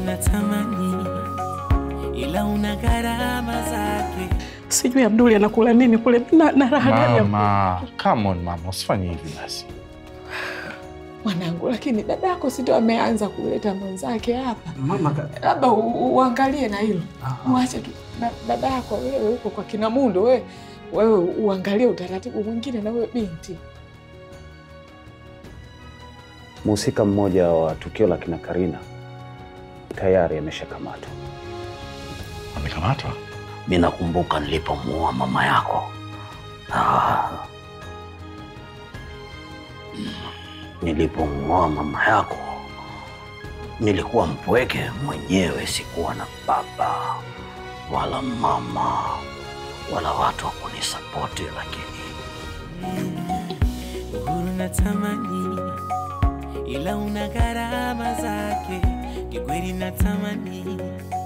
natamani, ila una gharama zake. Sijui Abduli anakula nini kule na, na raha gani ya Mama, come on mama, usifanye hivi basi. mwanangu, lakini dadako si ndio ameanza kuleta mwenzake hapa? Mama ka- Labda u- u- uangalie na hilo, uache tu na- dadako wewe huko kwa kina Mundo, wewe wewe uangalie utaratibu mwingine na wewe binti. Mhusika mmoja wa tukio la kina Karina tayari ameshakamatwa. Amekamatwa? Mi nakumbuka nilipomuoa mama yako. Ah. Nilipomuoa mama yako nilikuwa mpweke mwenyewe, sikuwa na baba wala mama wala watu wa kunisapoti, lakini Uhuru natamani, ila una gharama zake. Kikweli natamani,